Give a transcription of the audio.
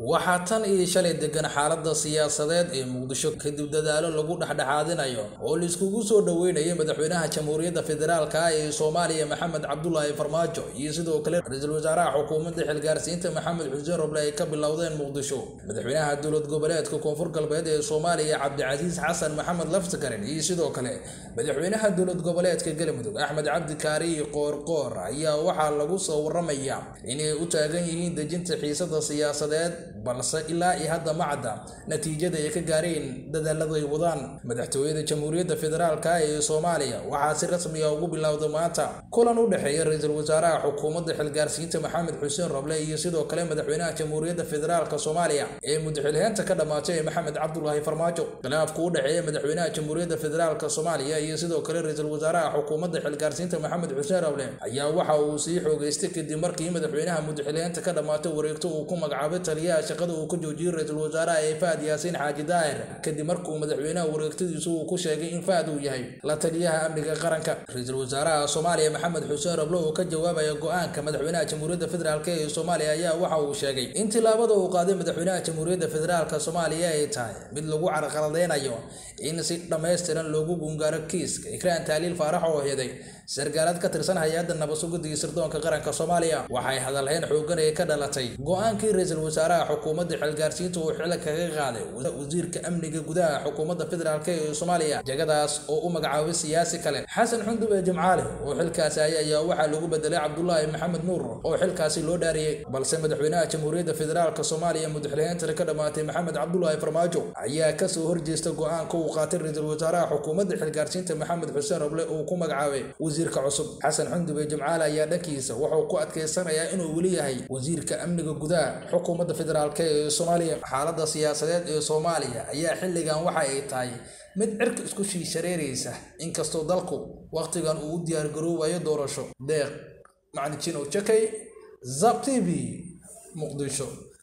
waxaa tan iyo shalay degan xaalada siyaasadeed ee muqdisho kadib dadaalo lagu dhexdhexaadinayo oo laiskugu soo dhoweynayo madaxweynaha jamhuuriyadda federaalka ee soomaaliya maxamed cabdulaahi farmaajo iyo sidoo kale ra-iisul wasaaraha xukuumadda xilgaarsiinta maxamed xuseen roble ay ka bilowdeen muqdisho madaxweynaha dowlad goboleedka koonfur galbeed ee soomaaliya cabdicasiis xasan maxamed laftagarin iyo sidoo kale madaxweynaha dowlad goboleedka galmudug axmed cabdi kaariyi qoorqoor ayaa waxaa lagu soo waramayaa inay u taagan yihiin dejinta xiisada siyaasadeed balse ilaa iyo hadda ma cadda natiijada ay ka gaareen dadaalada ay wadaan madaxtooyada jamhuuriyadda federaalka ee soomaaliya waxaa si rasmiga ugu bilowday maanta kulan u dhexeeya ra-iisul wasaaraha xukuumadda xilgaarsiinta maxamed xuseen roble iyo sidoo kale madaxweynaha jamhuuriyadda federaalka soomaaliya ee mudxilheenta ka dhammaatay ee maxamed cabdulaahi farmaajo khilaafku u dhexeeya madaxweynaha jamhuuriyadda federaalka soomaaliya iyo sidoo kale ra-iisul wasaaraha xukuumadda xilgaarsiinta maxamed xuseen roble ayaa waxa uu sii xoogeystay kadib markii madaxweynaha mudxilheenta ka dhammaatay wareegto uu ku magacaabay taliyaha shaqada uu ka joojiyey ra-iisul wasaaraha ee fahad yaasiin xaaji daahir kadib markuu madaxweynaha wareegtadiisu uu ku sheegay in fahad uu yahay la taliyaha amniga qaranka ra-iisul wasaaraha soomaaliya maxamed xuseen roble oo ka jawaabaya go-aanka madaxweynaha jamhuuriyadda federaalk ee soomaaliya ayaa waxa uu sheegay in tilaabada uu qaaday madaxweynaha jamhuuriyadda federaalka soomaaliya ay tahay mid lagu carqaladeynayo in si dhammaystiran loogu gungaaro kiiska ikraan taaliil faarax oo heeday sargaalad ka tirsan hay-adda nabadsugadda iyo sirdoonka qaranka soomaaliya waxay hadalhayn xoogan ee ka dhalatay go-aankii ra-iisul wasaaraha xukuumadda xilgaarsiinta uu xilka kaga qaaday wasiirka amniga gudaha xukuumadda federaalk ee soomaaliya jagadaas oo u magacaabay siyaasi kale xasan xundub ee jimcaale oo xilkaasi ay ayaa waxaa lagu bedelay cabdulaahi maxamed nuur oo xilkaasi loo dhaariyey balse madaxweynaha jamhuuriyadda federaalk soomaaliya mudxilheentana ka dhammaatay maxamed cabdulaahi farmaajo ayaa kasoo horjeesta go-aanka uu qaatay ra-iisul wasaaraha xukuumadda xilgaarsiinta maxamed xuseen roble uu ku magacaabay wasiirka cusub xasan xundub ee jimcaale ayaa dhankiisa wuxuu ku adkeysanayaa inuu weli yahay wasiirka amniga gudaha xukuumadda federaalk ee soomaaliya xaalada siyaasadeed ee soomaaliya ayaa xilligan waxa ay tahay mid cirka isku sii shareeraysa inkastoo dalku wakhtigan uu u diyaargaroobayo doorasho deeq macnijinow jakay zab t v muqdisho